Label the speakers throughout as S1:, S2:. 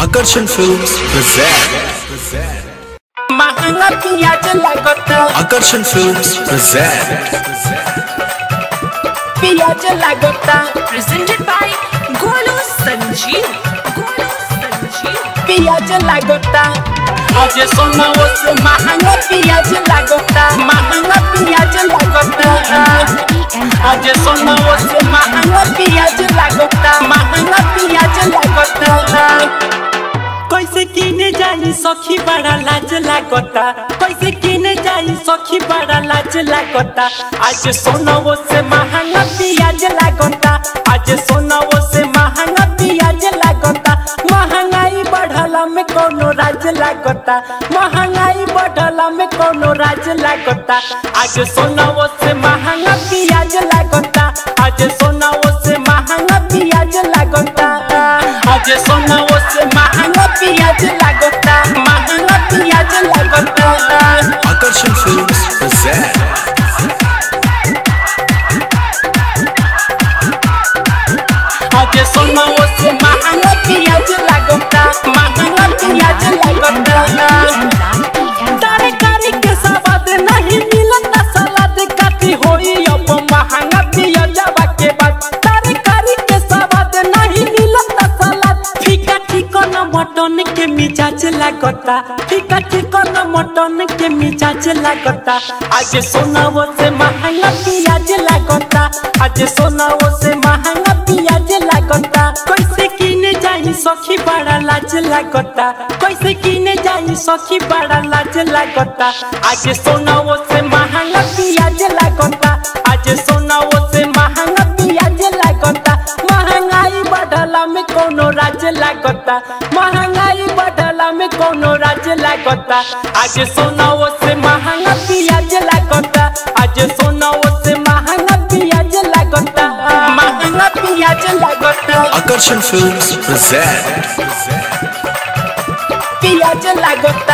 S1: Akarsan Films present.
S2: महंगा पियाज लागता
S1: Akarsan Films present.
S2: पियाज लागता
S3: presented by Golu Sanjeev. Golu Sanjeev.
S2: पियाज लागता आज सोना से महंगा पियाज लागता महंगा पियाज लागता आज सोना से महंगा पियाज लागता महंगा पियाज लागता कैसे किने जाई सखी बड़ा लाज लागता कैसे किने जाई सखी बड़ा लाज लागता आज सोनावो से महंगा पियाज लागता आज सोनावो से महंगा पियाज लागता महंगाई बढ़ला में कोनो राज लागता महंगाई बढ़ला में कोनो राज लागता आज सोनावो से महंगा पियाज लागता आज सोनावो से महंगा पियाज लागता आज सोनावो से महंगा पियाज लागता महंगा पियाज लागता
S1: Akarsan Films present.
S2: आज सोनावो से महंगा पियाज लागता महंगा पियाज लागता तरकारी के स्वाद नहीं मिलता सलाद काटी होई अब महंगा पियाजवा के बाद तरकारी के स्वाद नहीं मिलता सलाद फीका चिकन मटन के मिजाज लागता फीका चिकन मटन के मिजाज लागता आज सोनावो से महंगा पियाज लागता आज सोनावो से महंगा पियाज लागता कैसे किने जाई सखी बड़ा लाज लागता कैसे किने जाई सखी बड़ा लाज लागता आज सोनावो से महंगा पियाज लागता आज सोनावो से महंगा पियाज लागता महंगाई बढ़ला में कोनो राज लागता महंगाई बढ़ला में कोनो राज लागता आज सोनावो से महंगा पियाज लागता आज सोनावो से महंगा पियाज लागता महंगा पियाज लागता
S1: Akarsan Films present.
S2: पियाज लागता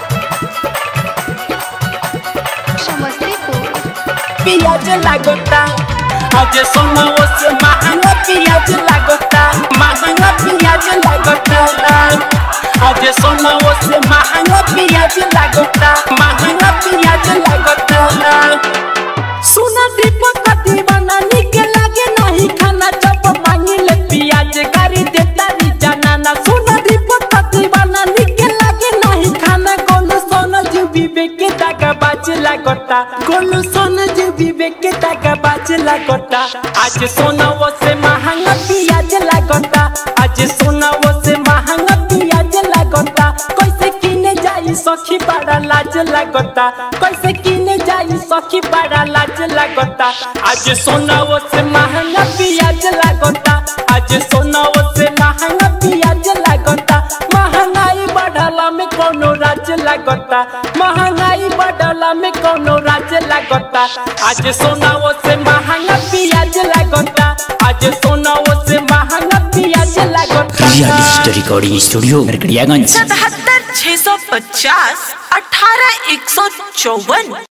S4: समस्तीपुर
S2: पियाज लागता आज सोनावो से महंगा पियाज लागता महंगा पियाज लागता आज सोनावो से महंगा पियाज लागता महंगा पियाज लागता सुना दीपक दीवाना निके लागे नहीं खाना जब मांगी ले पियाज गाड़ी देता री जाना सुना दीपक दीवाना निके लागे नहीं खाना गोलू सोना जी विवेक के दागा बाज लागता गोलू सोना जी विवेक के दागा बाज लागता आज सोना वो से महंगा पियाज लागता आज सोना वो से महंगा पियाज लागता कैसे किने जाई सखी बड़ा लाज लागता कैसे किने जाई सखी बड़ा लाज लागता आज सोनावो से महंगा पियाज लागता आज सोनावो से महंगा पियाज लागता महंगाई बढ़ला में कोनो राज लागता महंगाई बढ़ला में कोनो राज लागता आज सोनावो से महंगा पियाज लागता आज सोनावो से महंगा पियाज लागता
S5: real digital recording studio Narkatiaganj
S3: सतहत्तर छह सौ पचास अठारह एक सौ चौवन